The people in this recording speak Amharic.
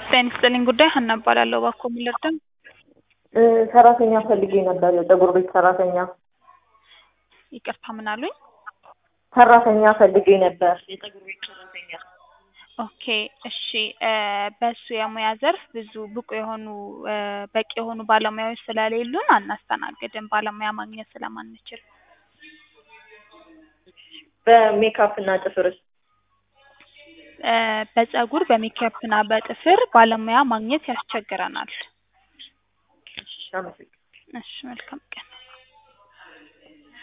ጤና ይስጥልኝ ጉዳይ ሀና እባላለሁ። እባክዎ ምን ልርዳ? እ ሰራተኛ ፈልጌ ነበር፣ የፀጉር ቤት ሰራተኛ ይቅርታ ምን አሉኝ? ሰራተኛ ፈልጌ ነበር፣ የፀጉር ቤት ሰራተኛ። ኦኬ እሺ እ በሱ የሙያ ዘርፍ ብዙ ብቁ የሆኑ እ በቂ የሆኑ ባለሙያዎች ስለሌሉን አናስተናግድም፣ ባለሙያ ማግኘት ስለማንችል። በሜካፕ እና ጥፍርስ? እ በፀጉር በሜካፕ እና በጥፍር ባለሙያ ማግኘት ያስቸግረናል። እሺ፣ አመሰግናለሁ። እሺ መልካም ቀን።